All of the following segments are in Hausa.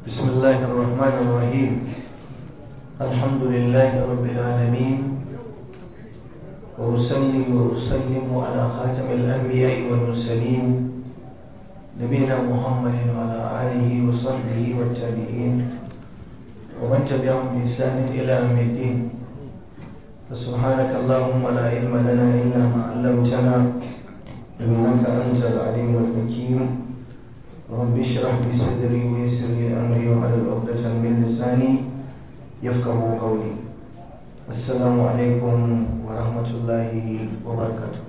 بسم الله الرحمن الرحيم الحمد لله رب العالمين وأصلي وأسلم على خاتم الأنبياء والمرسلين نبينا محمد وعلى آله وصحبه والتابعين ومن تبعهم بإحسان إلى يوم الدين فسبحانك اللهم لا علم لنا إلا ما علمتنا إنك أنت العليم الحكيم رب اشرح لي صدري ويسر لي أمري واحلل عقدة من لساني يفقه قولي السلام عليكم ورحمة الله وبركاته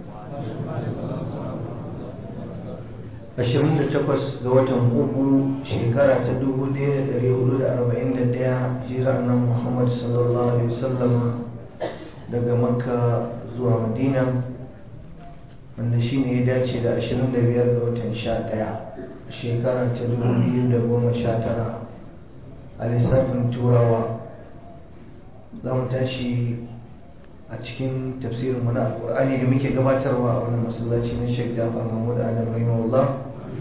ashirin da takwas ga watan uku shekara ta dubu ɗaya da ɗari hudu da arba'in da ɗaya jira nan muhammad sallallahu alaihi wasallama daga makka zuwa madina wanda shi ne ya dace da ashirin da biyar ga watan sha ɗaya shekara ta dubu biyu da goma sha tara a lissafin turawa za mu tashi a cikin tafsirin na alkur'ani da muke gabatarwa a wani masallaci na sheikh jafar mahmud adam rahimahullah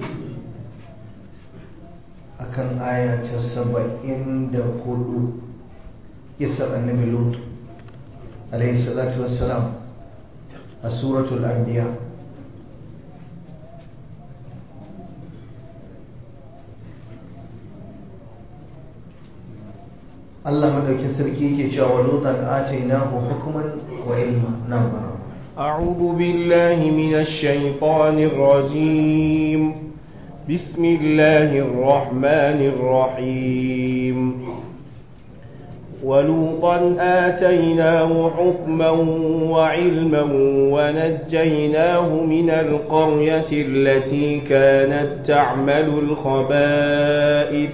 a kan aya ta saba'in da hudu isar annabi lut alaihi salatu wassalam a suratul anbiya Allah madaukin sarki yake cewa lutan atainahu hukman wa ilma nan bara أعوذ بالله من الشيطان الرجيم بسم الله الرحمن الرحيم ولوطا آتيناه حكما وعلما ونجيناه من القرية التي كانت تعمل الخبائث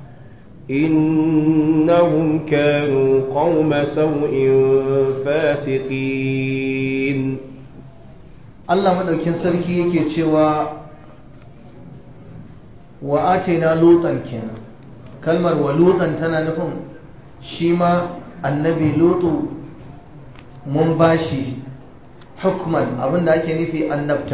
إنهم كانوا قوم سوء فاسقين Allah madaukin sarki yake cewa wa atayna lutan kenan kalmar wa lutan tana nufin shi ma annabi lutu mun bashi hukman abinda ake nufi annabta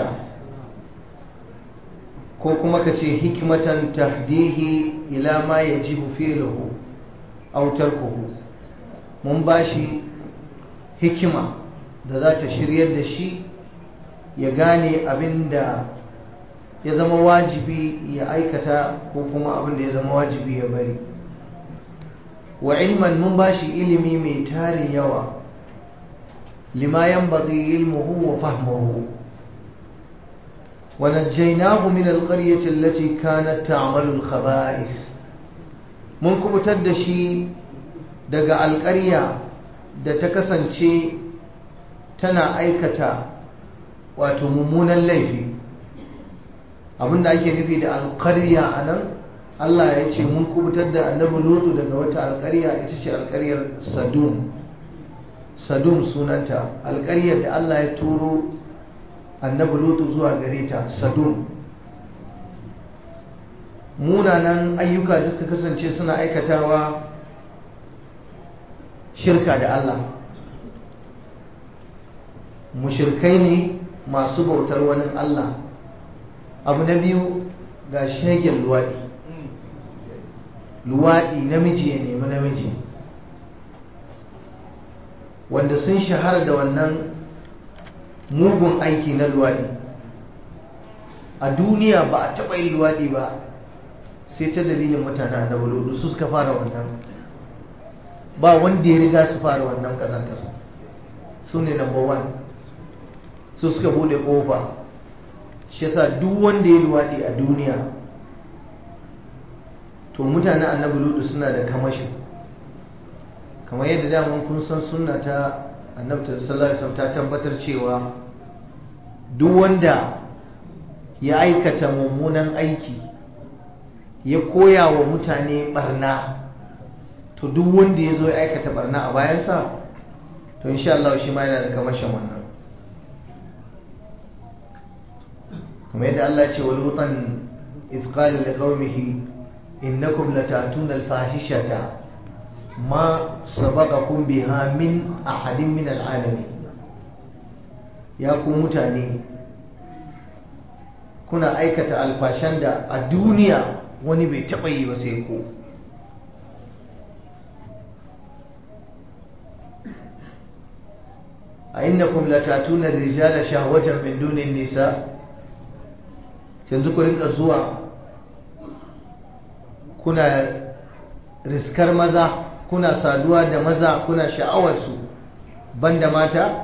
ko kuma ka ce hikmatan tahdihi ila ma yajibu fi'luhu aw tarkuhu mun bashi hikima da za ta shiryar da shi ya gane abin da ya zama wajibi ya aikata ko kuma abin da ya zama wajibi ya bari wa ilman mun bashi ilimi mai tarin yawa lima yanbaghi ilmuhu wa fahmuhu ونجيناه من القرية التي كانت تعمل الخبائث mun kubutar da shi daga alƙarya da ta kasance tana aikata wato mummunan laifi abinda ake nufi da alƙarya a nan Allah ya ce mun kubutar da annabi lutu daga wata alƙarya ita ce alƙaryar sadum sadum sunanta alƙaryar da Allah ya turo annabi lutu zuwa gare ta sadum munanan ayyuka da suka kasance suna aikatawa shirka da Allah mushirkai ne masu bautar wani Allah abu na biyu ga shegen luwaɗi luwaɗi namiji ya nemi namiji wanda sun shahara da wannan mugun aiki na luwaɗi a duniya ba a taɓa yin luwaɗi ba sai ta dalilin mutane da buludu su suka fara wannan ba wanda ya riga su fara wannan ƙazantar su ne number one su suka bude ƙofa shi yasa duk wanda ya luwaɗi a duniya to mutane annabi ludu suna da kamashi kamar yadda daman kun san sunna ta annabta sallallahu alaihi ta tabbatar cewa duk wanda ya aikata mummunan aiki ya koya wa mutane barna to duk wanda ya zo ya aikata barna a bayansa to insha Allah shi ma yana da kamashin wannan kuma yadda Allah ya ce wa lutan iz qala liqaumihi innakum latatuna al-fahishata ma sabaqakum biha min ahadin min al'alamin ya ku mutane kuna aikata alfashan da a duniya wani bai taɓa yi ba sai ku a innakum latatuna rijala shahwatan min dunin nisa yanzu ku rinka zuwa kuna riskar maza kuna saduwa da maza kuna sha'awarsu banda mata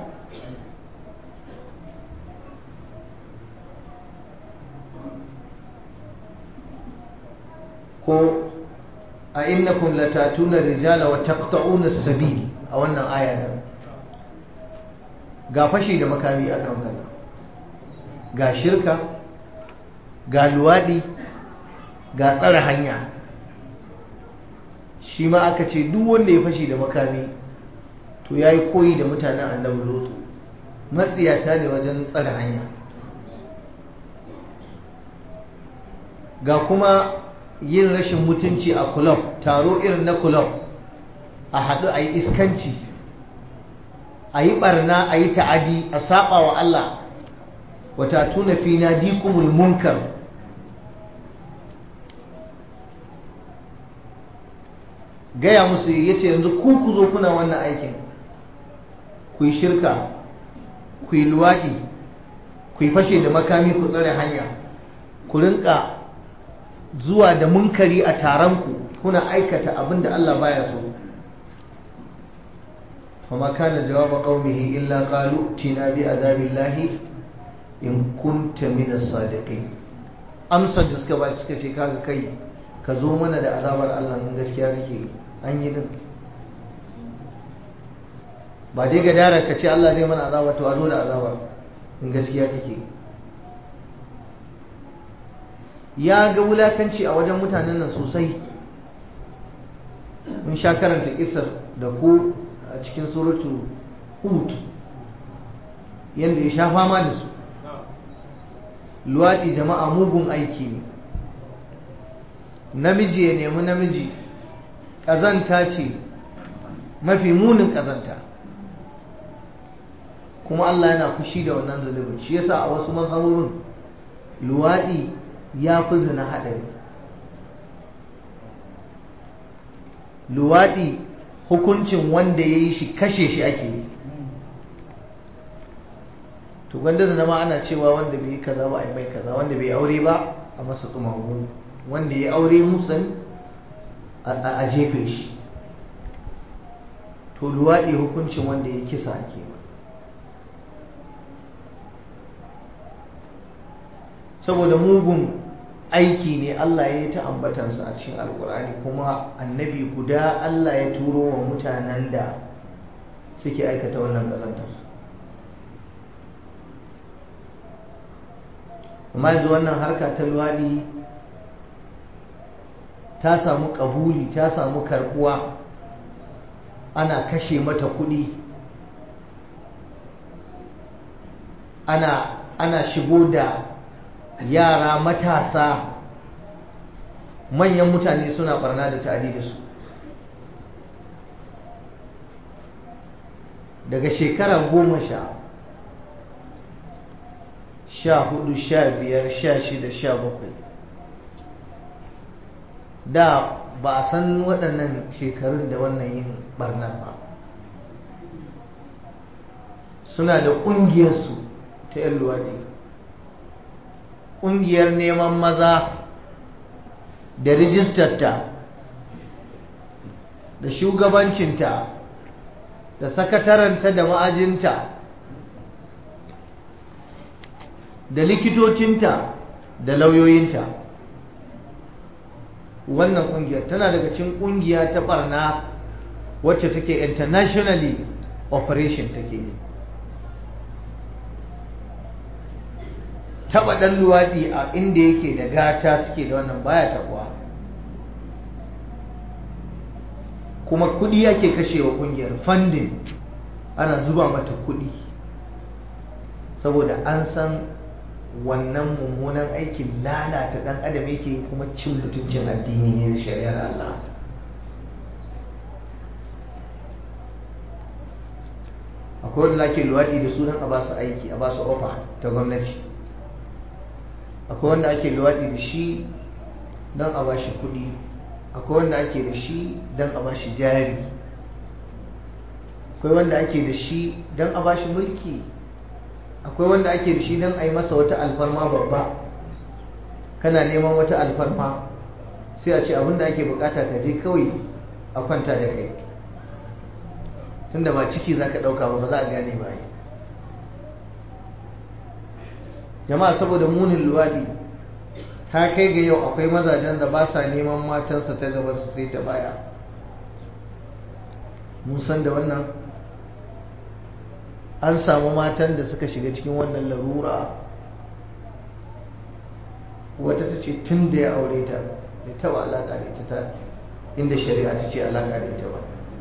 ko a innakum latatuna rijala wa taqta'una as-sabil a wannan aya da ga fashi da makami a kan kalla ga shirka ga luwadi ga tsare hanya shi ma aka ce duk wanda ya fashi da makami to yayi koyi da mutanen annabi lutu matsiyata ne wajen tsare hanya ga kuma yin rashin mutunci a kulob taro irin na kulob a haɗu a yi iskanci a yi ɓarna a yi ta'adi a saɓa wa Allah wata tuna fi na dikumul munkar gaya musu ya ce yanzu ku ku zo kuna wannan aikin ku yi shirka ku yi luwaɗi ku yi fashe da makami ku tsare hanya ku rinka zuwa da munkari a taronku kuna aikata abin da Allah baya so fama kana jawaba qaumihi illa qalu tina bi azabillahi in kunta min as-sadiqin amsar da suka ba suka ce kaga kai ka zo mana da azabar Allah in gaskiya kake an yi din ba dai ga dara ka ce Allah zai mana azaba to a zo da azabar in gaskiya kake ya ga wulakanci a wajen mutanen nan sosai mun sha karanta kisar da ku a cikin suratu hud yadda ya sha fama da su luwaɗi jama'a mugun aiki ne namiji ya nemi namiji ƙazanta ce mafi munin ƙazanta kuma Allah yana fushi da wannan zunubin shi yasa a wasu mazhabobin luwaɗi ya fi zina haɗari luwaɗi hukuncin wanda ya yi shi kashe shi ake yi to wanda zina ma ana cewa wanda bai yi kaza ba a yi mai kaza wanda bai aure ba a masa tsumagu wanda ya aure musan a jefe shi to luwaɗi hukuncin wanda ya kisa ake ba saboda mugun aiki ne Allah ya yi ta ambatansa a cikin alkur'ani kuma annabi guda Allah ya turo wa mutanen da suke aikata wannan ƙazantar amma yanzu wannan harka ta luwaɗi ta samu ƙabuli ta samu karɓuwa ana kashe mata kuɗi ana, ana shigo da yara matasa manyan mutane suna barna da ta'adi da su daga shekara goma sha sha hudu sha biyar sha shida sha bakwai da ba a san waɗannan shekarun da wannan yin barnar ba suna da ƙungiyarsu ta 'yan luwaɗi ƙungiyar neman maza da rijistarta da shugabancinta da sakataranta da ma'ajinta da likitocinta da lauyoyinta wannan ƙungiyar tana daga cikin ƙungiya ta barna wacce take internationally operation take yi taba dan luwaɗi a inda yake da gata suke da wannan baya tabuwa kuma kudi yake kashewa kungiyar funding ana zuba mata kudi saboda an san wannan mummunan aikin lalata dan adam yake kuma cin mutuncin addini ne da shari'ar Allah akwai wanda ake luwaɗi da sunan a basu aiki a basu ofa ta gwamnati akwai wanda ake luwaɗi da shi don a bashi kuɗi akwai wanda ake da shi don a bashi jari akwai wanda ake da shi don a bashi mulki akwai wanda ake da shi don a yi masa wata alfarma babba kana neman wata alfarma sai a ce abinda ake bukata ka je kawai a kwanta da kai tunda ba ciki za ka ɗauka ba ba za a gane ba jama'a saboda munin luwaɗi ta kai ga yau akwai mazajen da ba sa neman matansa ta gaban su sai ta baya mun san da wannan an samu matan da suka shiga cikin wannan larura wata ta ce tun da ya aure ta bai taba alaƙa da ita ta inda shari'a ta ce alaƙa da ita ba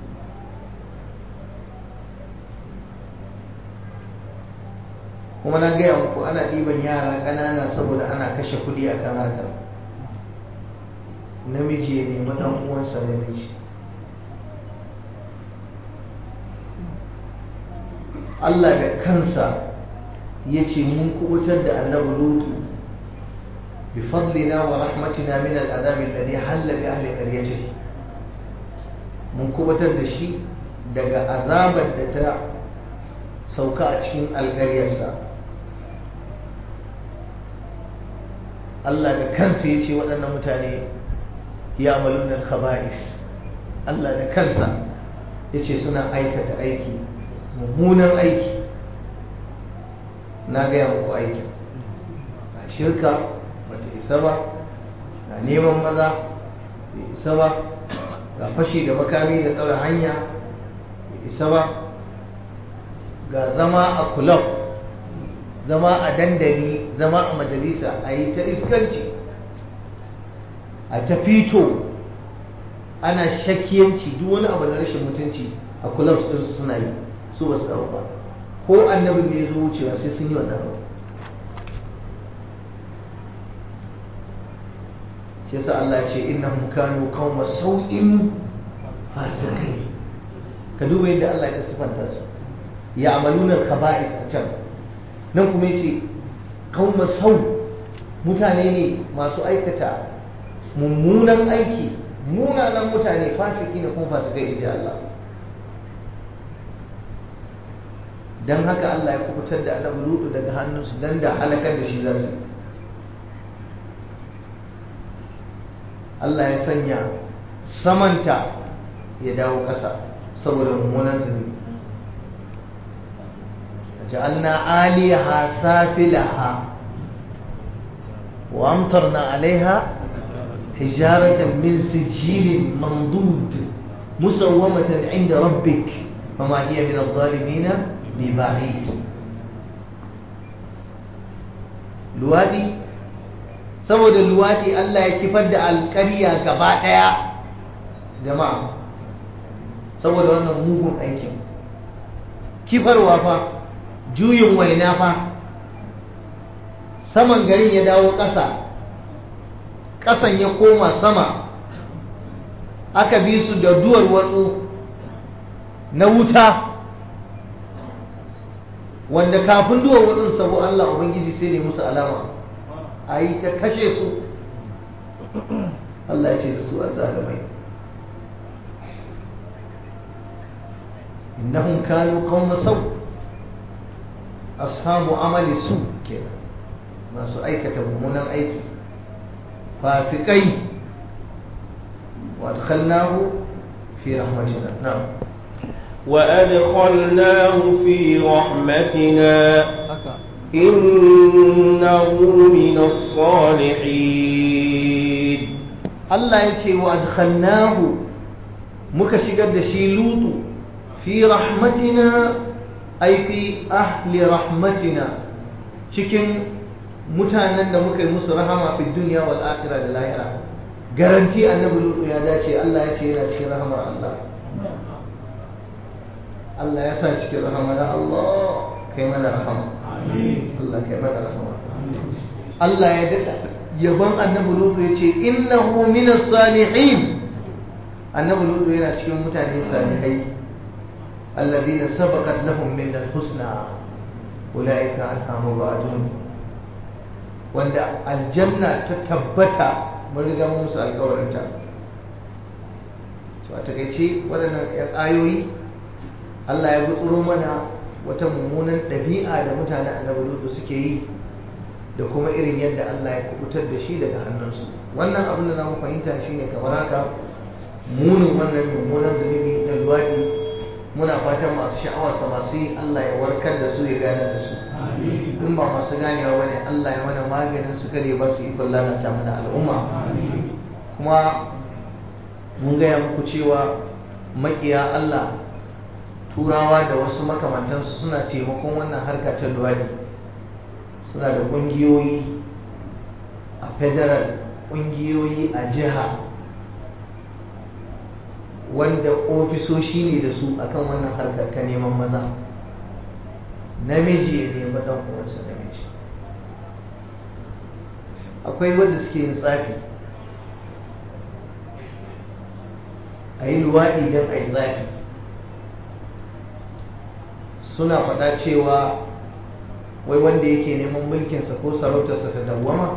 kuma na gaya muku ana ɗiban yara ƙanana saboda ana kashe kuɗi a kan harkar namiji ya nemi ɗan uwansa namiji Allah da kansa ya ce mun kubutar da annabi lutu bi fadlina wa rahmatina min al'adab alladhi halla bi ahli qaryatihi mun kubutar da shi daga azabar da ta sauka a cikin alƙaryarsa Allah da kansa ya ce waɗannan mutane ya amalunan khaba'is Allah da kansa ya ce suna aikata aiki mummunan aiki na gaya muku aikin ga shirka bata isa ba ga neman maza bai isa ba ga fashi da makami da tsara hanya bai isa ba ga zama a kulab zama a dandali zama a majalisa a yi ta iskanci a ta fito ana shakiyanci duk wani abu na rashin mutunci a kulabs ɗinsu suna yi su ba su dawo ba ko annabin da ya zo wucewa sai sun yi wannan abu shi yasa Allah ya ce innahum kanu qauma sau'in fasikai ka duba yadda Allah ya sifanta su ya amaluna khaba'is a can nan kuma yace qauma sau mutane ne masu aikata mummunan aiki munanan mutane fasiki ne kuma fasikai inji Allah dan haka Allah ya kubutar da annabi Lutu daga hannunsu dan da halakar da shi za su Allah ya sanya samanta ya dawo ƙasa saboda mummunan zunubi جعلنا عاليها سافلها وأمطرنا عليها حجارة من سجيل منضود مسومة عند ربك وما هي من الظالمين ببعيد luwadi saboda luwadi Allah ya kifar da alƙarya gaba ɗaya jama'a saboda wannan mugun aikin kifarwa fa juyin waina fa saman garin ya dawo ƙasa ƙasan ya koma sama aka bi su da duwar watsu na wuta wanda kafin duwar watsun sabo Allah Ubangiji sai ne musu alama a yi ta kashe su Allah ya ce da su a zalimai innahum kanu qauma sau' ashabu amali su kenan masu aikata mummunan aiki fasikai wa adkhalnahu fi rahmatina na'am وأدخلناه في رحمتنا إنه من الصالحين Allah ya ce wa adkhalnahu muka shigar da shi lutu fi rahmatina ai fi ahli rahmatina cikin mutanen da muka yi musu rahama fi duniya wal akhirah da lahira garanti annabi lutu ya dace Allah ya ce yana cikin rahamar Allah Allah ya sa cikin rahama ya Allah kai mana rahama Allah kai mana rahama Allah ya dada yaban annabi lutu ya ce innahu minas salihin annabi lutu yana cikin mutane salihai الذين سبقت لهم من الحسنى أولئك عنها مبعدون wanda aljanna ta tabbata mun riga mun musu alkawarinta to a takaice waɗannan ƴan ayoyi Allah ya gutsuro mana wata mummunan ɗabi'a da mutanen annabi lutu suke yi da kuma irin yadda Allah ya kubutar da shi daga hannunsu wannan abin da zamu fahimta shine kamar haka munin wannan mummunan zunubi na luwaɗi muna fatan masu sha'awarsa masu yi Allah ya warkar da su ya ganar da su in ba masu ganewa bane Allah ya mana maganin su kare ba su ikon lalata mana al'umma kuma mun gaya muku cewa makiya Allah turawa da wasu makamantansu suna taimakon wannan harka ta luwadi suna da ƙungiyoyi a federal ƙungiyoyi a jiha wanda ofisoshi ne da su akan wannan harkar ta neman maza namiji ya nemi ɗan uwansa namiji akwai wanda suke yin tsafi a yi luwaɗi don a yi tsafi suna faɗa cewa wai wanda yake neman mulkinsa ko sarautarsa ta dawwama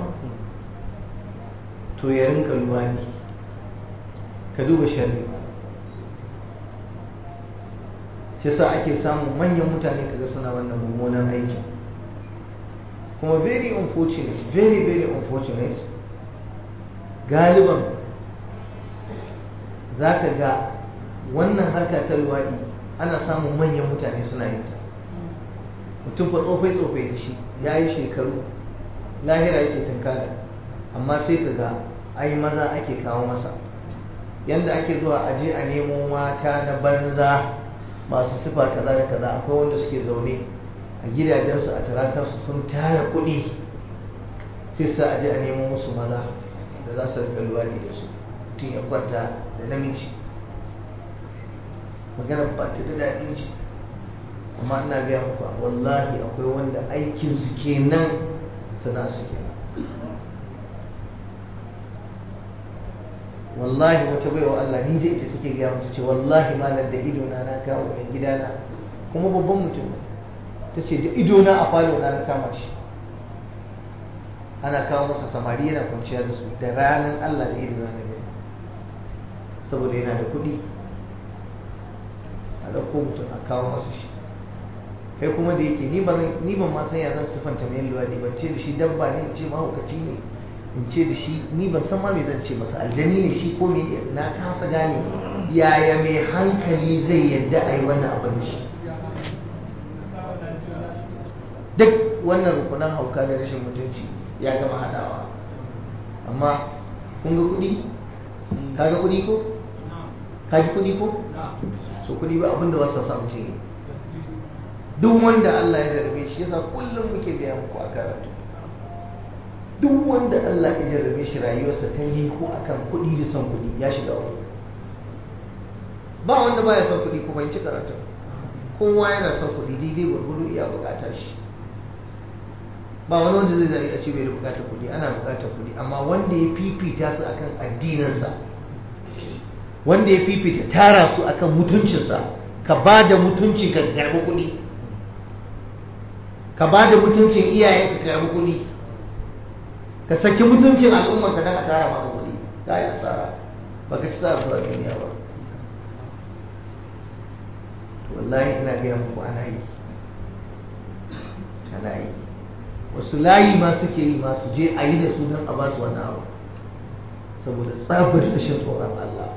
to ya rinka luwaɗi ka duba shari'a shi sa ake samun manyan mutane kaga suna wannan mummunan aikin kuma very unfortunate very very unfortunate galiban za ka ga wannan harka ta luwaɗi ana samun manyan mutane suna yin ta mutum fa tsofai tsofai da shi ya yi shekaru lahira yake tunkara amma sai ka ga ai maza ake kawo masa yanda ake zuwa aje a nemo mata na banza masu sifa kaza da kaza akwai wanda suke zaune a gidajensu a tarakarsu sun tara kuɗi sai sa aje a nemo musu maza da za su rika luwaɗi da su mutum ya kwanta da namiji maganar ba ta da daɗin ji amma ina gaya muku wallahi akwai wanda aikinsu kenan sana su kenan wallahi wata baiwa Allah ni da ita take gaya mata ce wallahi malam da idona na kawo mai gidana kuma babban mutum ta ce da idona a falo na na kama shi ana kawo masa samari yana kwanciya da su da ranar Allah da idona na gani saboda yana da kuɗi a ɗauko mutum a kawo masa shi kai kuma da yake ni ban ma san ya zan siffanta mai luwaɗi ban ce da shi dabba ne ce mahaukaci ne in ce da shi ni ban san ma me zan ce masa aljani ne shi ko me na kasa gane yaya mai hankali zai yadda a yi wannan abin da shi duk wannan rukunan hauka da rashin mutunci ya gama haɗawa amma kun ga kuɗi ka ga kuɗi ko ka ji kuɗi ko so kuɗi ba abin da ba sa samu ce duk wanda Allah ya jarabe shi yasa kullum muke gaya muku a karatu duk wanda Allah ya jarrabe shi rayuwarsa ta yi ko akan kuɗi da son kuɗi ya shiga wani ba wanda baya son kuɗi kuma ci karatu kowa yana son kuɗi daidai gwargwado iya buƙatar shi ba wani wanda zai zari a ce bai da buƙatar kuɗi ana buƙatar kuɗi amma wanda ya fifita su akan addininsa wanda ya fifita tara su akan mutuncinsa ka ba da mutunci ka karɓi kuɗi ka ba da mutuncin iyayen ka karɓi kuɗi ka saki mutuncin al'ummar ka dan a tara maka kuɗi ka yi asara ba ka ci sa zuwa duniya ba wallahi ina gaya muku ana yi ana yi wasu layi ma suke yi masu je a yi da su don a ba su wani abu saboda tsabar rashin tsoron Allah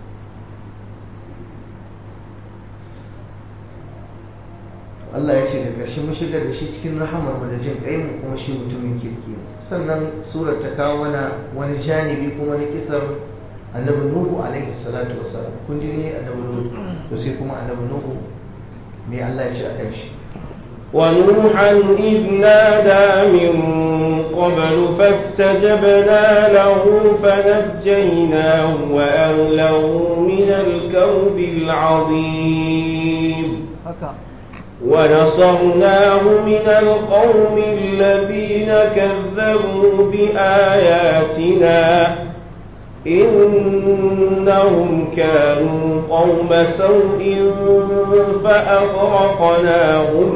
Allah ya ce da ƙarshe mun shigar da shi cikin rahamar mu da jin kai mu kuma shi mutumin kirki ne sannan surar ta kawo mana wani janibi kuma na kisar annabi nuhu alaihi salatu wasalam kun ji ne annabi nuhu to sai kuma annabi nuhu me Allah ya ce a kan shi ونوحا إذ نادى من قبل فاستجبنا له فنجيناه وأهله من الكرب العظيم ونصرناه من القوم الذين كذبوا بآياتنا إنهم كانوا قوم سوء فأغرقناهم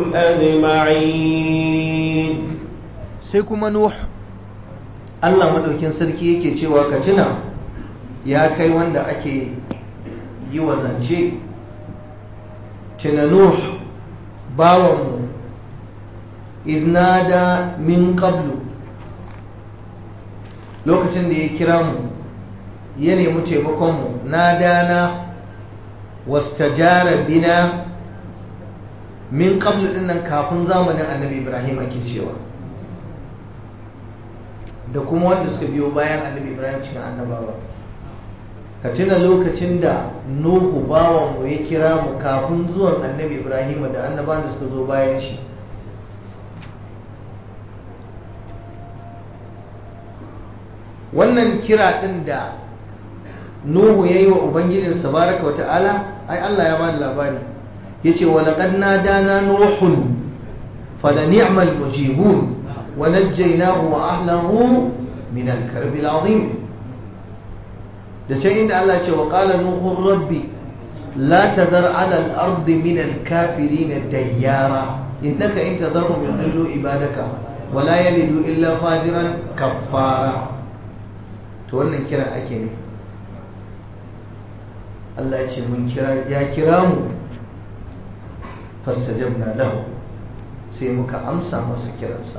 أجمعين sai kuma nuh Allah madaukin sarki yake cewa ka tuna ya kai wanda ake yi wa zance tuna nuh bawanmu iznada min qablu lokacin da ya kira mu ya nemi taimakonmu na dana wastajara bina min qablu dinnan kafin zamanin annabi ibrahim ake cewa da kuma wanda suka biyo bayan annabi ibrahim cikin annabawa ka tuna lokacin da nuhu bawanmu ya kira mu kafin zuwan annabi ibrahim da annabawan da suka zo bayan shi wannan kira din da nuhu ya yi wa ubangijinsa baraka wa ta'ala ai allah ya bada labari ya ce walaƙad na dana nuhun fala ni'mal mujibun wa najjaynahu wa ahlahu min al-karbi al-azim da can inda Allah ce wa qala nuhu rabbi la tadhar ala al-ard min al-kafirin dayyara innaka in tadharhum yudillu ibadaka wa la yalidu illa fajiran kaffara to wannan kiran ake ne Allah ya ce mun kira ya kira mu fastajabna lahu sai muka amsa masa kiransa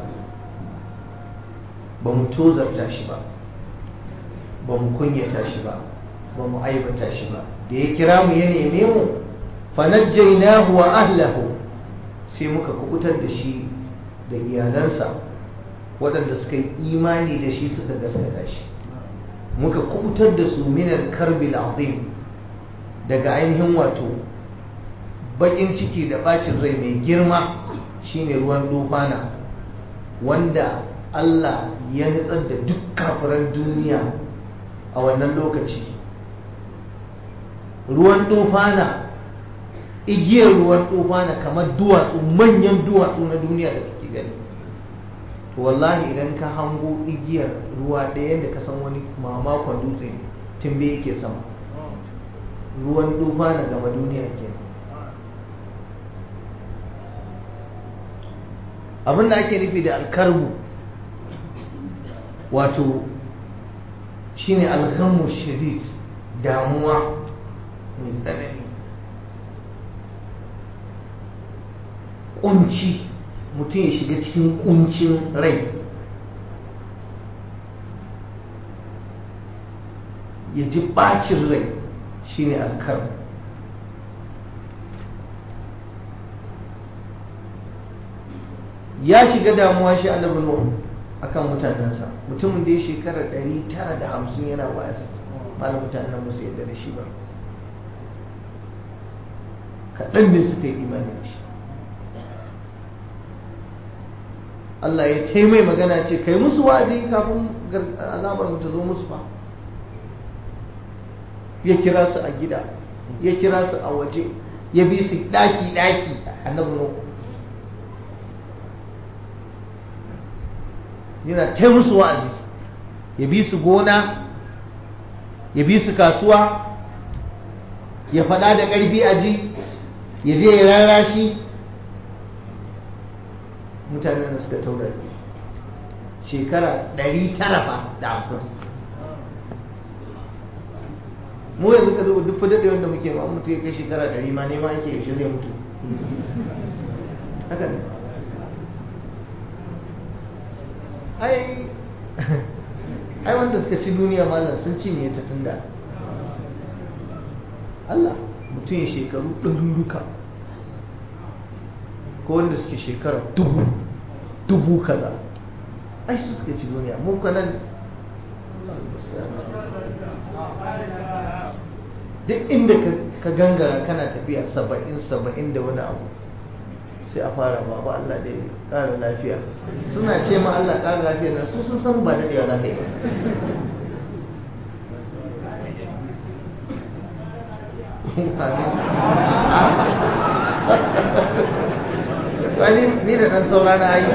ba mu tozarta shi ba ba mu kunyata shi ba ba mu aibata shi ba da ya kira mu ya neme mu fanajjainahu wa ahlahu sai muka kubutar da shi da iyalansa waɗanda suka yi imani da shi suka gaskata shi muka kubutar da su minal karbil azim daga ainihin wato bakin ciki da bacin rai mai girma shine ruwan dufana wanda Allah ya nutsar da duk kafiran duniya a wannan lokaci ruwan dufana igiyar ruwan dufana kamar duwatsu manyan duwatsu na duniya da kake gani to wallahi idan ka hango igiyar ruwa ɗaya da ka san wani mamakon dutse ne tumbe yake sama ruwan dufana gama duniya kenan abin da ake nufi da alkarbu wato shine alghamu shadid damuwa mai tsanani kunci mutum ya shiga cikin kuncin rai ya ji bacin rai shine alkarbu ya shiga damuwa shi annabi nuhu akan mutanensa mutumin da ya shekara 950 yana wa'azi malam mutanen musu yadda da shi ba kaɗan ne suka yi imani da shi Allah ya taimai magana ce kai musu wa'azi kafin azabar mu ta zo musu ba ya kira su a gida ya kira su a waje ya bi su ɗaki-ɗaki annabi nuhu yana ta musu wa'azi ya bi su gona ya bi su kasuwa ya faɗa da ƙarfi a ji ya je ya rarashi mutanen da suka taura shekara ɗari tara fa da hamsin mu yanzu ka zuba duk fadar wanda muke ma mutu ya kai shekara ɗari ma nema ake yaushe zai mutu haka ne ai ai wanda suka ci duniya malam sun cinye ta tunda Allah mutum ya shekaru ɗaruruka ko wanda suke shekara dubu dubu kaza ai su suka ci duniya mu kanan duk inda ka gangara kana tafiya saba'in saba'in da wani abu sai a fara ba ba Allah da ya ƙara lafiya suna ce ma Allah ƙara lafiya na su sun san ba daɗewa za ka yi wani ni da ɗan saura na yi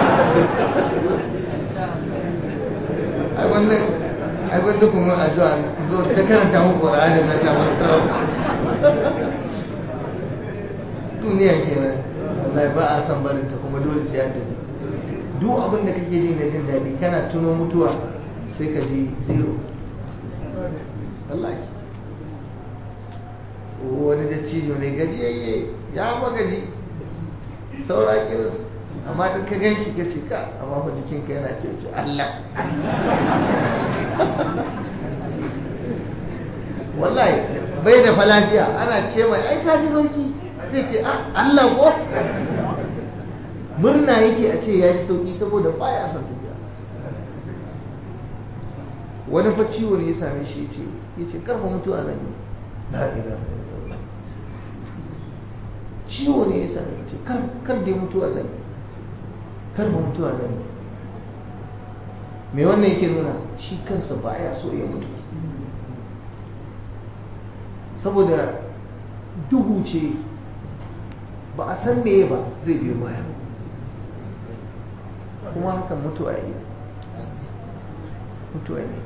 ai wannan ai wanda kuma addu'a zo ta karanta mu Qur'ani nan na masu duniya kenan wallahi ba a san barin ta kuma dole sai an tafi duk abin da kake ji na jin daɗi kana tuno mutuwa sai ka ji zero wallahi wani wani dattijo ne gajiyayye ya magaji saura kirus amma in ka gan shi ka ce ka amma fa jikinka yana ce ce Allah wallahi bai da falafiya ana ce mai ai ka ji sauki zai ce Allah ko murna yake a ce ya ji sauki saboda baya son tafiya wani fa ciwo ne ya same shi ce ya ce karfa mutuwa zan yi la ilaha illallah ciwo ne ya same shi kar kar dai mutuwa zan yi karfa mutuwa zan yi me wannan yake nuna shi kansa baya so ya mutu saboda duhu ce ba a san meye ba zai biyo baya kuma hakan mutuwa yi mutuwa ne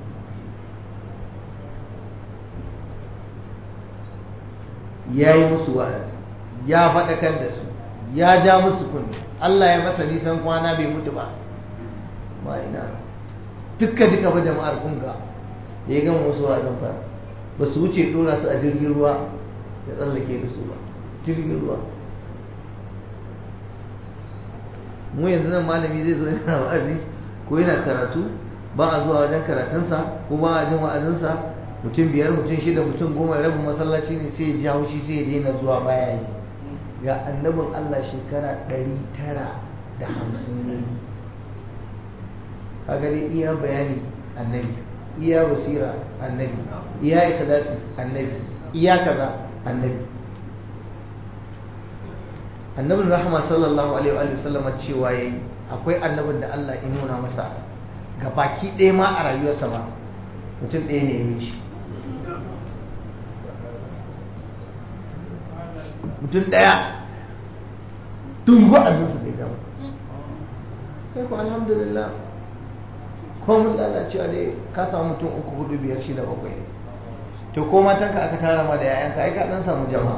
ya yi musu wa'azi ya faɗakar da su ya ja musu kunni Allah ya masa nisan kwana bai mutu ba ma ina dukka duka ba jama'ar kunga ya gama musu wa'azin fara ba su wuce dora su a jirgin ruwa ya tsallake da su ba jirgin ruwa mu yanzu nan malami zai zo yana wa'azi ko yana karatu ba a zuwa wajen karatunsa ko ba a jin wa'azinsa mutum biyar mutum shida mutum goma rabin masallaci ne sai ya ji haushi sai ya daina zuwa baya yi ga annabin Allah shekara ɗari tara da hamsin ne kaga dai iya bayani annabi iya basira annabi iya ikhlasi annabi iya kaza annabi annabin rahama sallallahu alaihi wa sallama cewa yayi akwai annabin da Allah ya nuna masa ga baki ɗaya ma a rayuwarsa ba mutum ɗaya ne ya shi mutum ɗaya duk wa'azinsa bai gama kai ku alhamdulillah ko mun lalacewa dai ka samu mutum uku hudu biyar shida bakwai ne to ko matanka aka tara ma da yayanka ai ka dan samu jama'a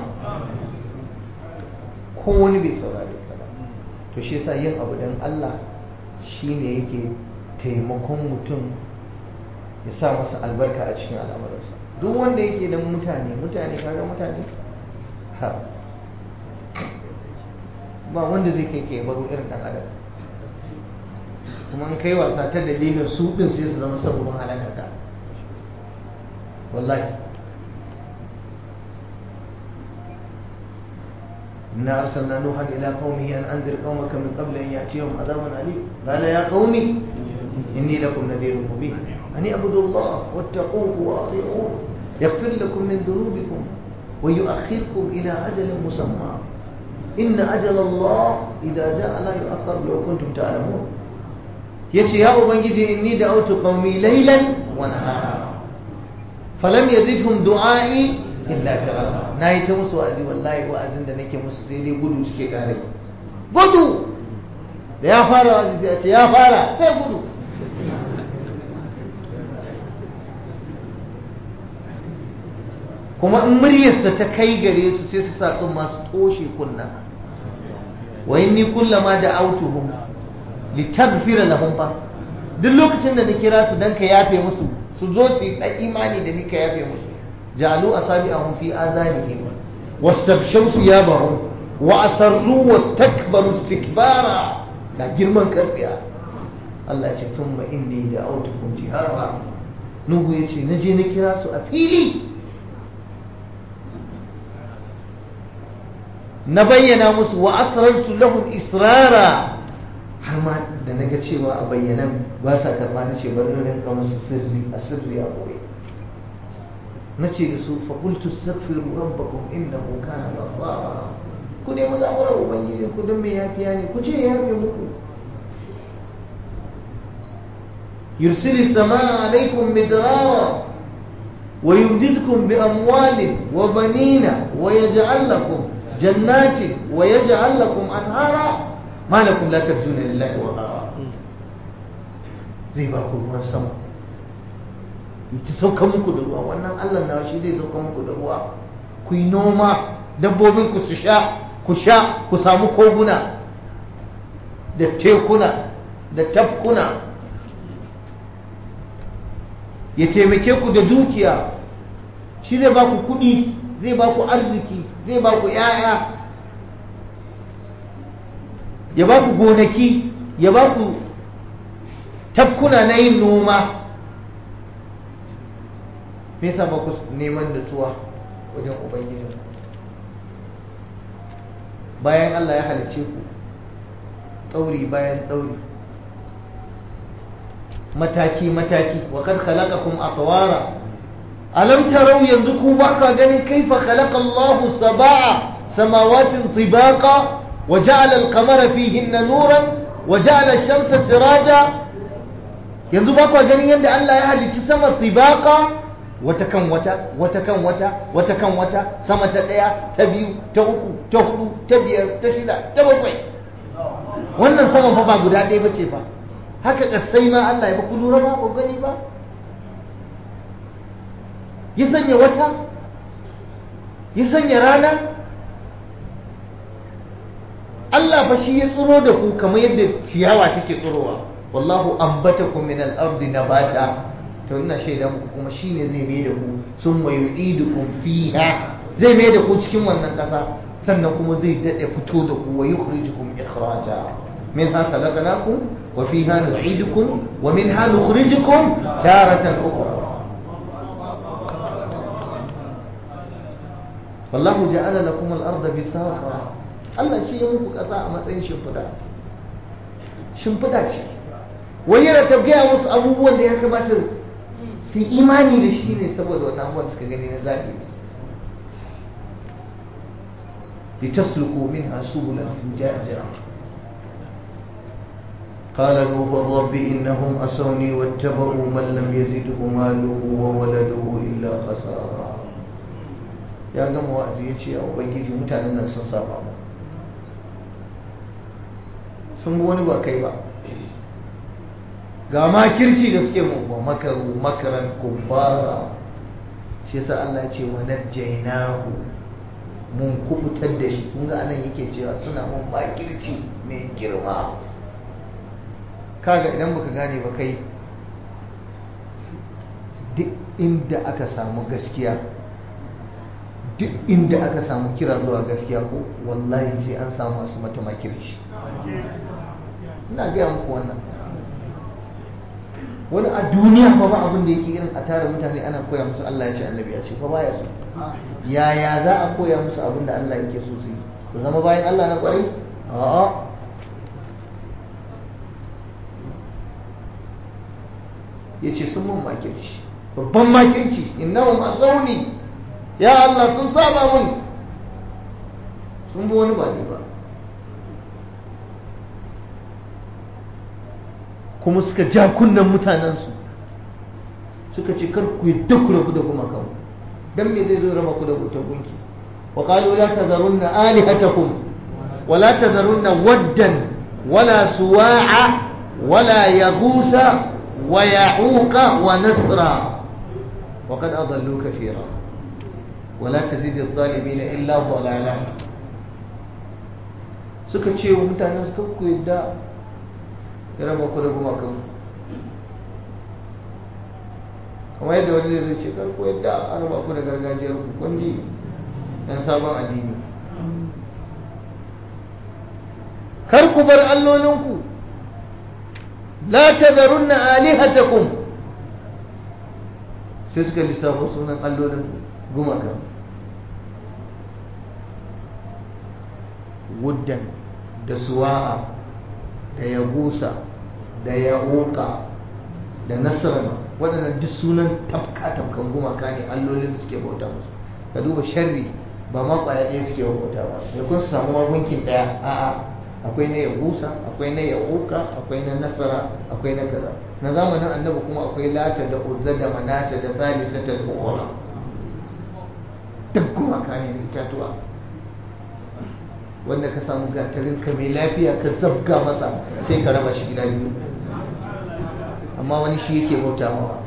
ko wani bai saurare ka ba to shi yasa yin abu dan Allah shine yake taimakon mutum ya sa masa albarka a cikin al'amuransa duk wanda yake dan mutane mutane kaga mutane ha ba wanda zai kai kai baro irin dan adam kuma in kai wasa ta dalilin su din sai su zama sabon halakar ka wallahi إنا أرسلنا نوحا إلى قومه أن أنذر قومك من قبل أن يأتيهم عذاب أليم قال يا قوم إني لكم نذير مبين أن اعبدوا الله واتقوه وأطيعوه يغفر لكم من ذنوبكم ويؤخركم إلى أجل مسمى إن أجل الله إذا جاء لا يؤخر لو كنتم تعلمون yace ya ubangiji inni da autu qaumi laylan wa nahara falam yazidhum du'ai illa firara nayi ta musu wa'azi wallahi wa'azin da nake musu sai dai gudu suke kare gudu da ya fara wa'azi sai ce ya fara sai gudu kuma in muryarsa ta kai gare su sai su sa masu toshe kunna wa inni kullama da autuhum litaghfira lahum fa duk lokacin da na kira su dan ka yafe musu su zo su yi imani da ni ka yafe musu ja'alu asabi'ahum fi azanihim wastabshaw thiyabahum wa asarru wastakbaru istikbara da girman karfiya Allah ya ce thumma inni da'awtukum jihara Nuhu ya ce na je na kira su a fili na bayyana musu wa asrartu lahum israra har ma da na ga cewa a bayyanan ba sa karba na ce bari rinka musu sirri a sirri a boye na ce da su fakultu astaghfiru rabbakum innahu kana ghaffara ku ne mu zamura ubangiji ku don me yafiya ne ku ce ya yafe muku yursilu samaa alaikum midrara ويمددكم بأموال وبنين ويجعل لكم جنات ويجعل لكم أنهارا ما لكم لا ترجون لله وقارا zai ba ku ruwan sama ta sauka muku da ruwa wannan allah na shi zai sauka muku da ruwa ku yi noma dabbobin ku su sha ku sha ku samu koguna da tekuna da tafkuna ya taimake ku da dukiya shi zai ba ku kuɗi zai ba ku arziki zai ba ku ‘ya'ya ya ba ku gonaki ya ba ku tafkuna na yin noma me yasa ba ku neman nutsuwa wajen ubangijin bayan Allah ya halice ku ɗauri bayan ɗauri mataki mataki wa kad khalaqakum atwara alam tarau yanzu ku ba ka ganin kaifa khalaqa Allah sab'a samawatin tibaqa wa ja'ala al-qamara fihinna nuran wa ja'ala ash-shamsa siraja yanzu ba ka ganin yadda Allah ya halicci sama tibaqa wata kan wata wata kan wata wata kan wata sama ta daya ta biyu ta uku ta hudu ta biyar ta shida ta bakwai wannan sama fa ba guda ɗaya bace fa haka kasai ma Allah ya ba ku lura ba ku gani ba ya sanya wata ya sanya rana Allah fa shi ya tsiro da ku kamar yadda ciyawa take tsirowa wallahu ambatakum min al-ardi nabata to ina shaida muku kuma shine zai mai da ku summa yu'idukum fiha zai mai da ku cikin wannan kasa sannan kuma zai dade fito da ku wa yukhrijukum ikhraja minha khalaqnakum wa fiha nu'idukum wa minha nukhrijukum taratan ukhra wallahu ja'ala lakum al-ardha bisaqa Allah shi ya muku kasa a matsayin shimfida shimfida ce wai yana tafiya musu abubuwan da ya kamata su imani da shi ne saboda wani abubuwan suka gani na zaɓi li tasluku minha subulan fijaja قال نوح رب إنهم أسوني واتبعوا من لم يزده ماله وولده إلا خسارا ya gama wa'azi ya ce a ubangiji mutanen nan sun saba mu sun bi wani ba kai ba ga makirci da suke mu ba makaru makaran kubbara shi yasa Allah ya ce wa najjaynahu mun kubutar da shi kun ga anan yake cewa suna mun makirci mai girma kaga idan baka gane ba kai duk inda aka samu gaskiya duk inda aka samu kira zuwa gaskiya ko wallahi sai an samu masu mata makirci ina gaya muku wannan wani a duniya fa ba abin da yake irin a tara mutane ana koya musu Allah ya ce annabi ya ce fa baya so yaya za a koya musu abin da Allah yake so su yi su zama bayan Allah na kwarai a'a ya ce sun mun makirci babban makirci innahum asawni ya Allah sun saba mun sun bi wani ba ne ba kuma suka ja kunnen mutanensu suka ce kar ku yadda ku rabu da gumakan dan me zai zo raba ku da bautar gunki wa qalu la tazarunna alihatakum wa la tazarunna waddan wala suwa'a wala yaghusa wa ya'uqa wa nasra wa qad adallu kaseera wa la tazid adh-dhalimin illa dhalala suka ce wa mutanen su kar ku yadda ya raba ku da gumakan kamar yadda wani zai ce karku yadda an raba ku da gargajiyar ku kundi yan sabon addini kar ku bar allolinku la tazarunna alihatakum sai suka lissafa sunan allolin gumaka wuddan da suwa'a da yagusa da ya'uka da nasarar waɗannan duk sunan tafka-tafkan gumaka ne allolin da suke bauta musu ka duba sharri ba ma ƙwaya ɗaya suke bauta ba da kun su samu magunkin ɗaya a'a akwai na yagusa akwai na ya'uka akwai na nasara akwai na kaza na zamanin annabi kuma akwai lata da uzza da manata da zalisa da ukhra duk gumaka ne da itatuwa wanda ka samu gatarin ka mai lafiya ka zabga masa sai ka raba shi gida biyu amma wani shi yake bauta mawa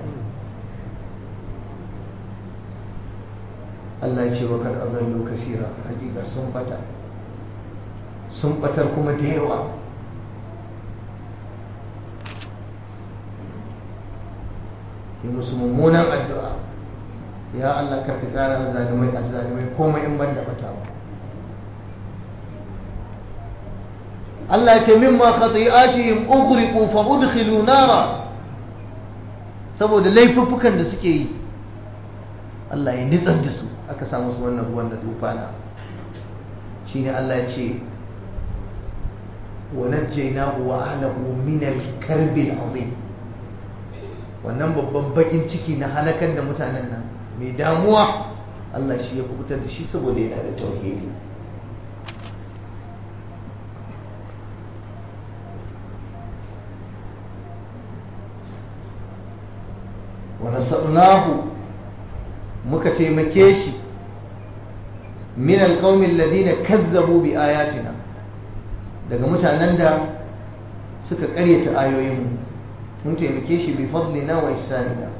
Allah ya ce wa kad adallu kasira hakika sun bata sun batar kuma da yawa yi musu mummunan addu'a ya Allah karka kara azzalumai azzalumai komai in banda bata ba Allah ya ce mimma khati'atihim ughriqu fa udkhilu nara saboda laifuffukan da suke yi Allah ya nitsar da su aka samu su wannan ruwan da tufana shine Allah ya ce wa najjaynahu wa ahlahu min al-karbi al-azim wannan babban bakin ciki na halakar da mutanen nan mai damuwa Allah shi ya kubutar da shi saboda yana da tauhidi wa nasarnahu muka taimake shi min alqawmi alladhina kazzabu bi ayatina daga mutanen da suka karyata ayoyinmu mun taimake shi bi fadlina wa ihsanina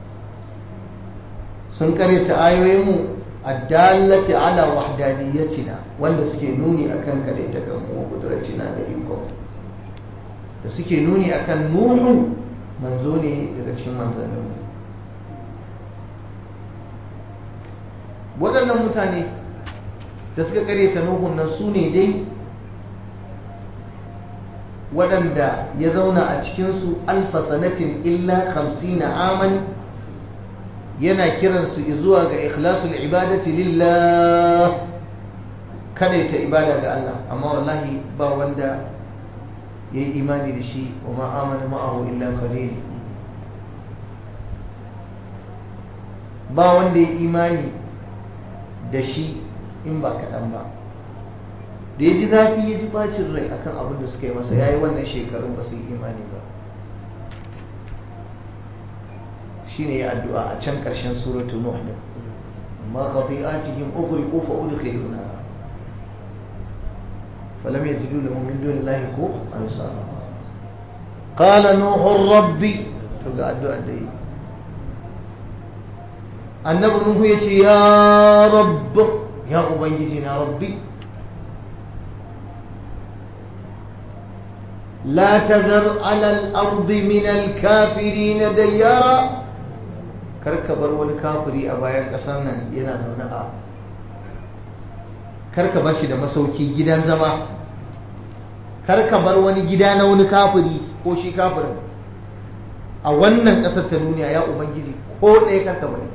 sun karyata ayoyinmu addallati ala wahdaniyatina wanda suke nuni akan kadaita kan mu kudratina da iko da suke nuni akan nuhu manzo ne daga cikin manzanninmu waɗannan mutane da suka karyata nuhun nan su ne dai waɗanda ya zauna a cikinsu alfa sanatin illa hamsina aman yana kiransu zuwa ga ikhlasul ibadati lillah kada ta ibada ga Allah amma wallahi ba wanda ya yi imani da shi wa ma amana ma'ahu illa qalil ba wanda ya imani da shi in ba kaɗan ba da ya ji zafi ya ji bacin rai akan abin da suka yi masa ya yi wannan shekarun ba su yi imani ba shi ne ya addu'a a can ƙarshen suratu nuh din ma qati'atihim ughriqu fa udkhilu nara falam yazidu lahum min duni llahi ku ansara qala nuhu rabbi to ga addu'a da yi annabi nuhu yace ya rabb ya ubangiji na rabbi لا تذر على الأرض من الكافرين ديارا karka bar wani kafiri a bayan ƙasar nan yana zaune a karka bar shi da masauki gidan zama karka bar wani gida na wani kafiri ko shi kafirin a wannan ƙasar ta duniya ya ubangiji ko ɗaya karka bari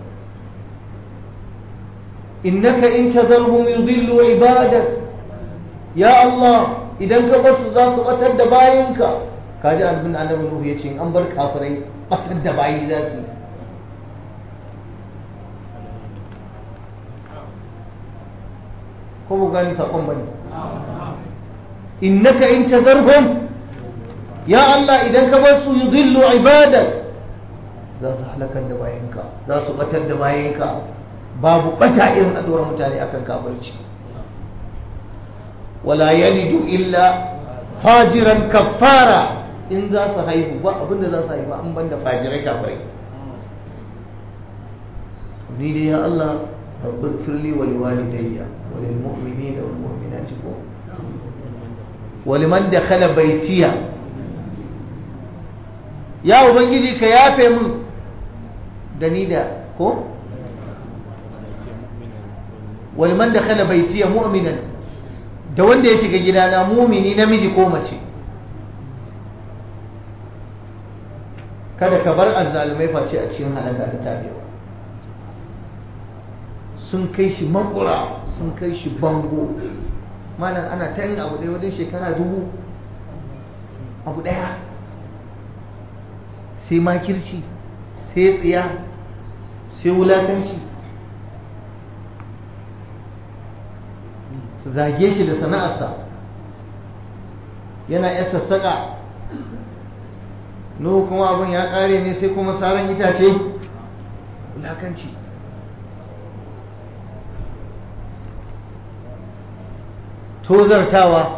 innaka in tazarhum yudillu ibadak ya Allah idan ka basu za su batar da bayinka kaji albin annabi nuhu ya ce an bar kafirai batar da bayi za su ko ba gani sakon bane innaka in tazarhum ya Allah idan ka bar su yudillu ibadak za su halakar da bayinka za su batar da bayinka babu bata irin a dora mutane akan kafirci wala yalidu illa fajiran kafara in za su haihu ba abinda za su haifa an banda fajirai kafirai ni dai ya Allah rabbi firli wa liwalidayya wa lil mu'minina wal mu'minati ko wa liman dakhala baytiya ya ubangiji ka yafe mun da ni da ko wa liman dakhala baytiya mu'minan da wanda ya shiga gidana mumini namiji ko mace kada ka bar azzalumai face a cikin halaka da tabewa sun kai shi makura sun kai shi bango malam ana ta yin abu ɗaya wajen shekara dubu abu ɗaya sai makirci sai tsiya sai wulakanci su zage shi da sana'arsa yana yan sassaƙa no kuma abin ya ƙare ne sai kuma saran itace wulakanci tozartawa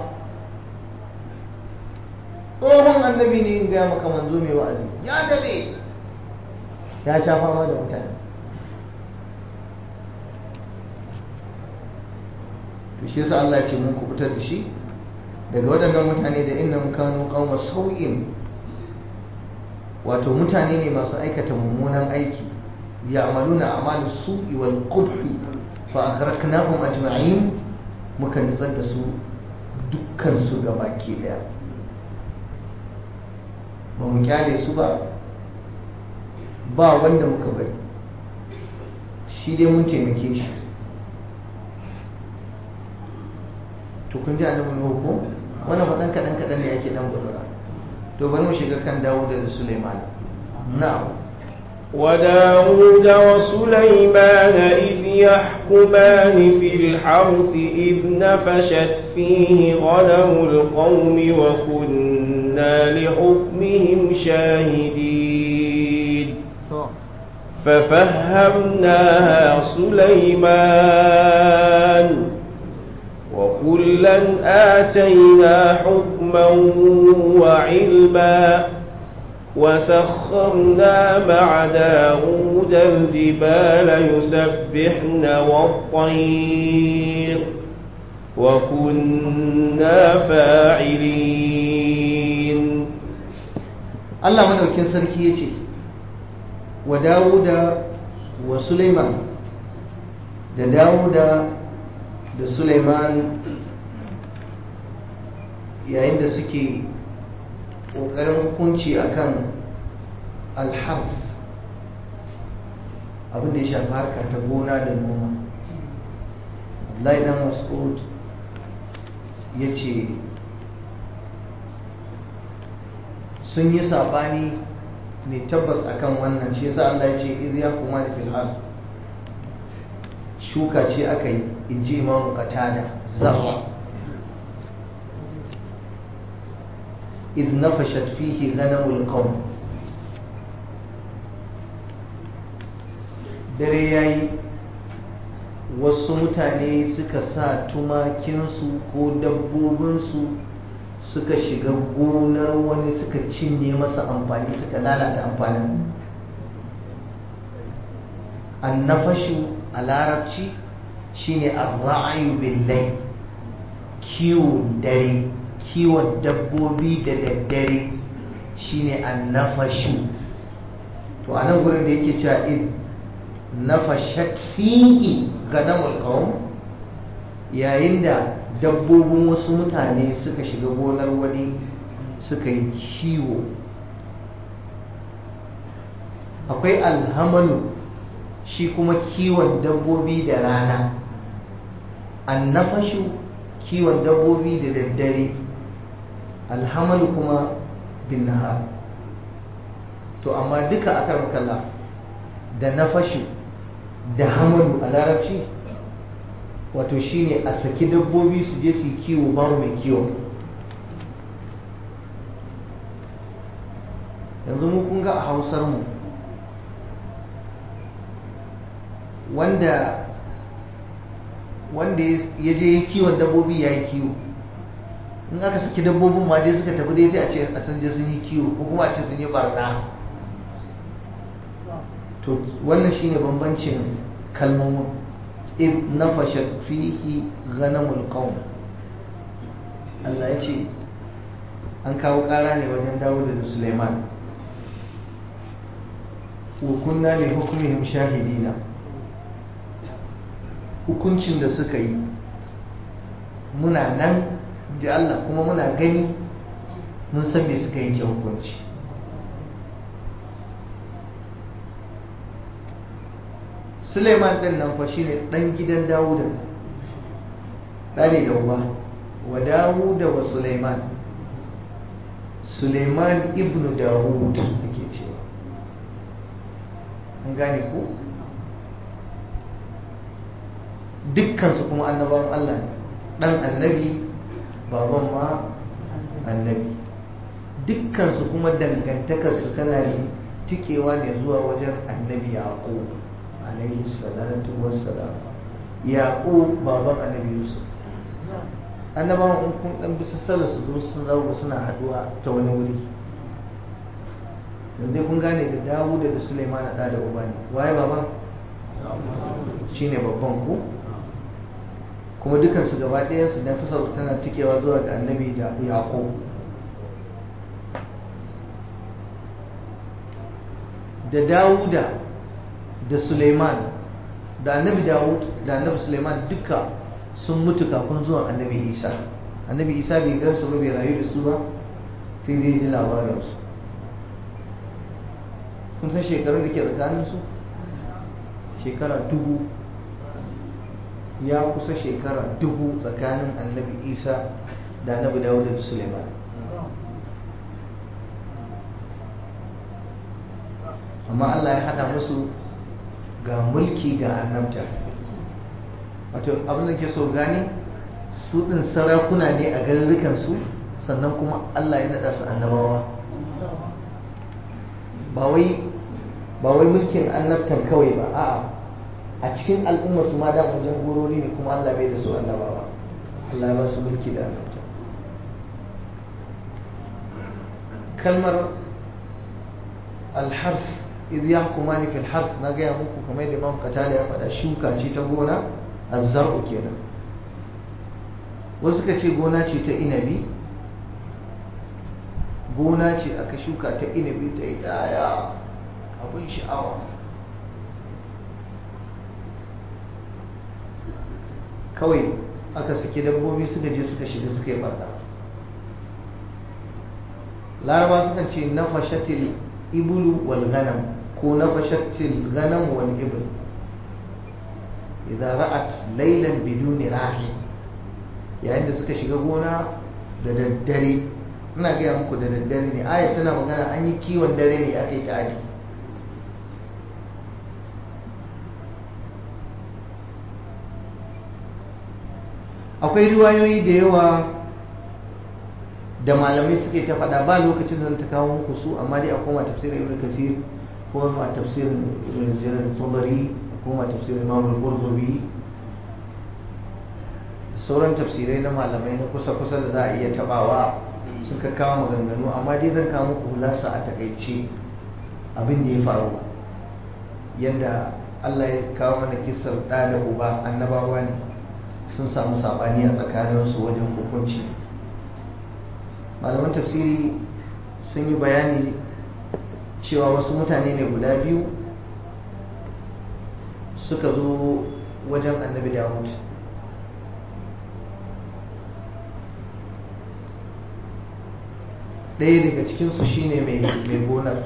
tsohon annabi ne in gaya maka manzo mai wa'azi ya dade ya sha fama da mutane to shi yasa Allah ce mun kubutar da shi daga waɗannan mutane da innahum kanu qauma sau'in wato mutane ne masu aikata mummunan aiki ya'maluna a'malu su'i wal qubhi fa aghraqnahum ajma'in muka nitsar da su dukkan su gabaki daya ba mu kyale su ba ba wanda muka bari shi dai mun taimake shi to kun ji annabi nuhu ko wannan faɗan kaɗan kaɗan ne ake ɗan guzura to bari mu shiga kan dawud da sulaiman na'am وداود وسليمان إذ يحكمان في الحرث إذ نفشت فيه غنم القوم وكنا لحكمهم شاهدين ففهمناها سليمان وكلا آتينا حكما وعلما وسخرنا مع داود الجبال يسبحن والطير وكنا فاعلين Allah madaukin sarki ya ce wa Dawuda wa Sulaiman da Dawuda da Sulaiman yayin da suke ƙoƙarin hukunci akan alhars abinda ya shafi harka ta gona da noma Abdullahi dan Mas'ud ya ce sun yi saɓani ne tabbas akan wannan shi yasa Allah ya ce iz ya kuma da fil ard shuka ce aka yi inji imamu qatada zarra iz nafashat fihi ghanamul qawm dare yayi wasu mutane suka sa tumakinsu ko dabbobinsu suka shiga gonar wani suka cinye masa amfani suka lalata amfanin annafashu a larabci shine arra'ayu billahi kiwon dare kiwon dabbobi da daddare shine annafashu to a nan gurin da yake cewa id nafashat fihi ganamul qawm yayin da dabbobin wasu mutane suka shiga gonar wani suka yi kiwo akwai alhamalu shi kuma kiwon dabbobi da rana annafashu kiwon dabbobi da daddare alhamalu kuma bin nahar to amma duka a kalla da nafashu da hamalu a larabci wato shine a saki dabbobi su je su yi kiwo babu mai kiwo yanzu mu kun ga a hausar mu wanda wanda ya je yi kiwon dabbobi ya yi kiwo in aka saki dabbobin ma dai suka tafi dai sai a ce a san je sun yi kiwo ko kuma a ce sun yi barna to wannan shine bambancin kalmomin إذ نفشت فيه غنم القوم Allah ya ce an kawo ƙara ne wajen Dawud da Suleiman wa kunna li hukmihim shahidina hukuncin da suka yi muna nan ji Allah kuma muna gani mun san me suka yanke hukunci Suleiman ɗin nan fa shine ɗan gidan Dawuda ɗane da uba wa Dawuda wa Suleiman Suleiman ibnu Dawud ake cewa an gane ku dukkansu kuma annabawan Allah ne ɗan annabi baban ma annabi dukkansu kuma dangantakarsu tana tikewa ne zuwa wajen annabi yaqub alaihi salatu wassalam yaqub baban annabi yusuf annabawan in kun dan bisa sallar su zo sun zauna suna haduwa ta wani wuri yanzu kun gane da dawuda da suleiman da da uba ne waye baban shine babban ku kuma dukansu gaba ɗayansu na fi tana tikewa zuwa ga annabi da yaqub da dawuda da suleiman da annabi dawud da annabi suleiman duka sun mutu kafin zuwan annabi isa annabi isa bai gansu ba bai rayu da su ba sai dai ji labarinsu kun san shekarun da ke tsakaninsu shekara dubu ya kusa shekara dubu tsakanin annabi isa da annabi dawud da suleiman amma allah ya hada musu ga mulki ga annabta wato abin da ke so gani su ɗin sarakuna ne a garurrukansu sannan kuma allah ya naɗa su annabawa ba wai mulkin annabtan kawai ba a'a a cikin al'ummar su ma da wajen gorori ne kuma allah bai da su annabawa allah ya ba su mulki da annabta kalmar alhars idh yahkumani fil hars na gaya muku kamar da Imam Qatada ya faɗa shuka ce ta gona azzar'u kenan wasu suka ce gona ce ta inabi gona ce aka shuka ta inabi ta yaya abin sha'awa kawai aka saki dabbobi suka je suka shiga suka yi barna laraba sukan ce nafashatil ibulu wal ghanam ko nafashatil ghanam wal ibl idan ra'at laylan biduni rahi yayin da suka shiga gona da daddare ina gaya muku da daddare ne aya tana magana an yi kiwon dare ne aka yi ta'adi akwai riwayoyi da yawa da malamai suke ta faɗa ba lokacin da ta kawo muku su amma dai a koma tafsirin ibn kathir ko ma tafsirin ibn jarir tabari ko ma tafsirin imam al-qurtubi sauran tafsirai na malamai na kusa kusa da za a iya tabawa sun ka kawo maganganu amma dai zan kawo muku hulasa a takaice abin da ya faru yadda Allah ya kawo mana kisar ɗa da uba annabawa ne sun samu saɓani a tsakaninsu wajen hukunci malaman tafsiri sun yi bayani cewa wasu mutane ne guda biyu suka zo wajen annabi dawud ɗaya daga cikinsu shine mai gonar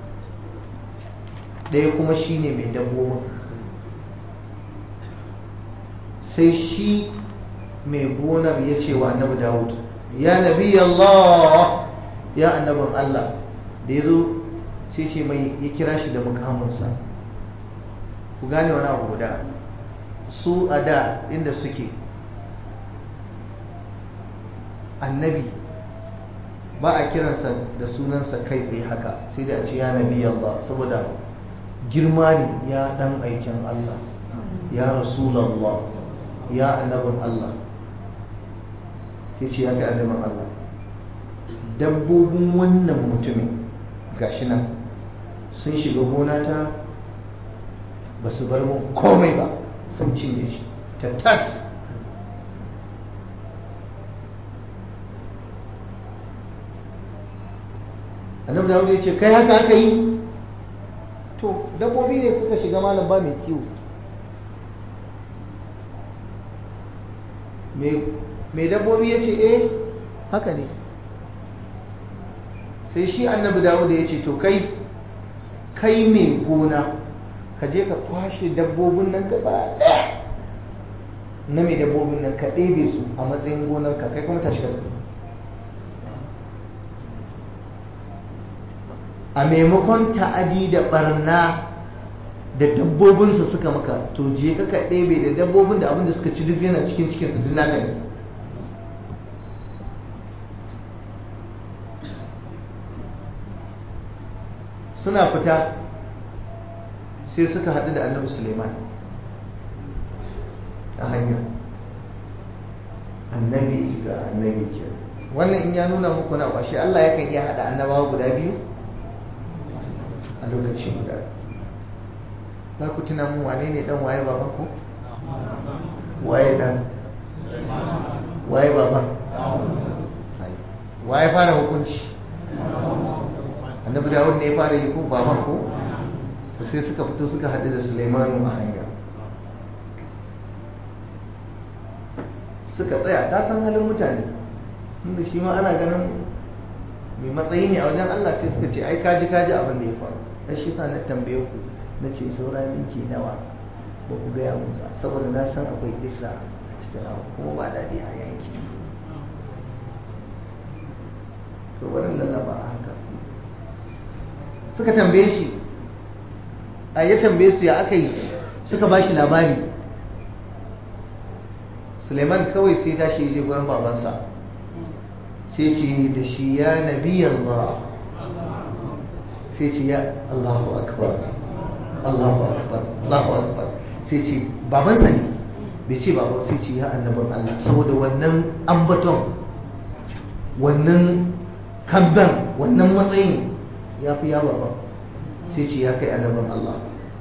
ɗaya kuma shine mai dabbobin sai shi mai gonar ya ce wa annabi dawud ya nabi Allah ya annabin Allah da ya zo sai ce mai ya kira shi da mukaminsa ku gane wani abu guda su a da inda suke annabi ba a kiransa da sunansa kai tsaye haka sai da a ce ya nabi Allah saboda girma ne ya dan aikin Allah ya rasulallah ya annabin Allah sai ce ya kai annabin Allah dabbobin wannan mutumin gashi nan sun shiga gona ta ba su bar mun komai ba sun cinye shi tattas annabi dawud ya ce kai haka aka yi to dabbobi ne suka shiga malam ba mai kiwo mai dabbobi ya ce eh haka ne sai shi annabi dawud ya ce to kai kai mai gona ka je ka kwashe dabbobin nan gaba ɗaya na mai dabbobin nan ka ɗebe su a matsayin gonarka kai kuma tashi ka tafi a maimakon ta'adi da barna da dabbobinsu suka maka to je ka ka ɗebe da dabbobin da abinda suka ci duk yana cikin cikin su naka ne suna fita sai suka haɗu da annabi suleiman a hanya annabi ga annabi ke wannan in ya nuna muku na ƙwashe allah yakan iya haɗa annabawa guda biyu a lokaci guda za ku tuna mun wane ne dan waye baban ku waye dan waye baban waye fara hukunci annabi dawud ne ya fara yi ko baban ko sai suka fito suka haɗu da Sulaimanu a hanya suka tsaya ta san halin mutane inda shi ma ana ganin mai matsayi ne a wajen Allah sai suka ce ai kaji kaji abin da ya faru dan shi sa na tambaye ku na ce saura minti nawa ba ku gaya mu ba saboda na san akwai isa a cikin abu kuma ba daɗi a yanki to barin lallaba a haka suka tambaye shi a ya tambaye su ya aka yi suka ba shi labari suleiman kawai sai tashi ya je gurin babansa sai ce da shi ya nabi Allah sai ce ya Allahu akbar Allahu akbar Allahu akbar sai ce babansa ne bai ce baba sai ce ya annabin Allah saboda wannan ambaton wannan kabban wannan matsayin ya fi ya baba sai ce ya kai annabin Allah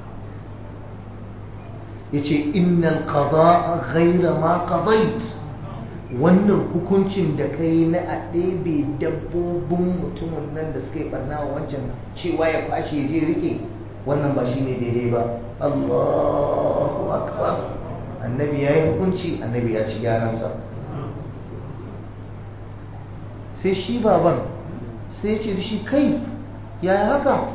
ya ce innal qada'a ghayra ma qadait wannan hukuncin da kai na a ɗebe dabbobin mutumin nan da suka yi barna wa wancan cewa ya kwashe ya je rike wannan ba shine daidai ba Allahu akbar annabi ya yi hukunci annabi ya ci gyaransa sai shi baban sai ce da shi kai yaya haka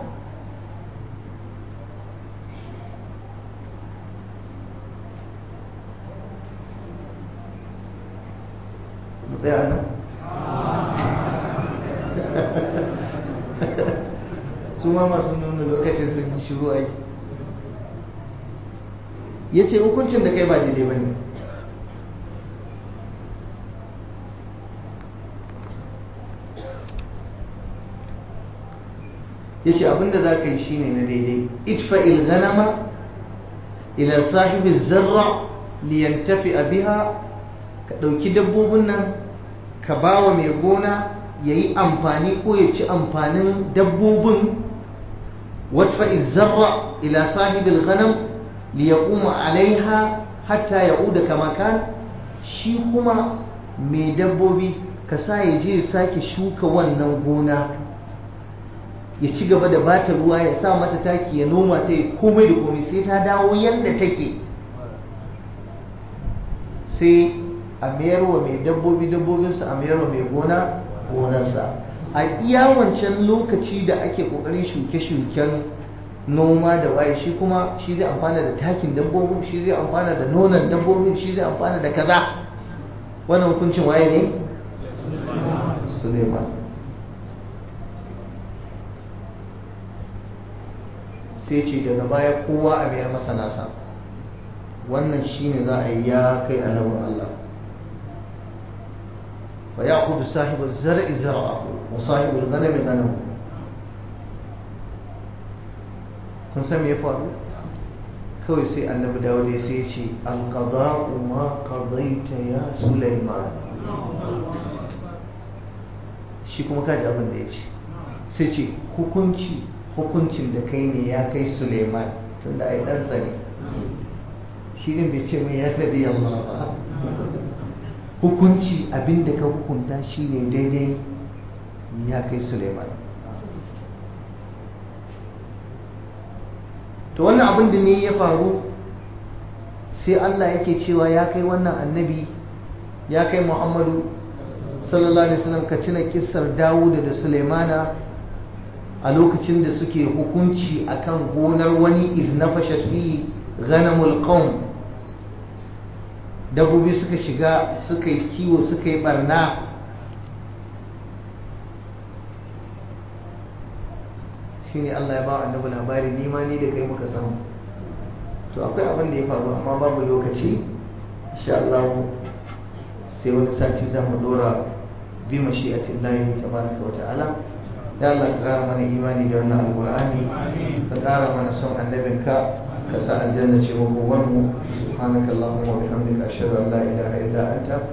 mu tsaya nan su ma masu nuna lokacin sun yi shiru ai ya ce hukuncin da kai ba daidai ba ne ya ce abinda za ka yi shine na daidai itfa ilganama ila sahibi zarra liyantafi biha ka ɗauki dabbobin nan ka ba wa mai gona ya yi amfani ko ya ci amfanin dabbobin watfa zarra ila sahibil ghanam li yaquma alaiha hatta ya'uda kama kan shi kuma mai dabbobi ka sa ya je ya sake shuka wannan gona ya ci gaba da bata ruwa ya sa mata taki ya noma ta yi komai da komai sai ta dawo yadda take sai a mayarwa mai dabbobi dabbobinsa a mayarwa mai gona gonarsa a iya wancan lokaci da ake kokarin shuke-shuken noma da waye shi kuma shi zai amfana da takin dabbobin shi zai amfana da nonon dabbobin shi zai amfana da kaza wannan hukuncin waye ne suleiman sai ce daga baya kowa a biyar masa nasa wannan shine za a yi ya kai annabin Allah fa ya kudu sahibu zar'i zar'ahu wa sahibu ganami ganamu kun san me ya faru kawai sai annabi dawud ya sai ce alqada'u ma qadaita ya sulaiman shi kuma kaji abin da ya ce sai ce hukunci hukuncin da kai ne ya kai suleiman tun da ai ɗansa ne shi ne bai ce mai ya nabi Allah ba hukunci abin da ka hukunta shi ne daidai ya kai suleiman to wannan abin da ne ya faru sai Allah yake cewa ya kai wannan annabi ya kai muhammadu sallallahu alaihi wasallam ka tuna kissar dawuda da suleimana a lokacin da suke hukunci akan gonar wani iznafashat fi ghanamul qawm dabbobi suka shiga suka yi kiwo suka yi barna shine Allah ya ba annabi labari ni ma ni da kai muka samu to akwai abin da ya faru amma babu lokaci insha Allah sai wani sati za mu dora bi mashi'atillahi tabaraka wa ta'ala ya Allah ka kara mana imani da wannan alqur'ani ka kara mana son annabinka ka sa aljanna ce makowarmu subhanakallahumma wa bihamdika ashhadu an la ilaha illa anta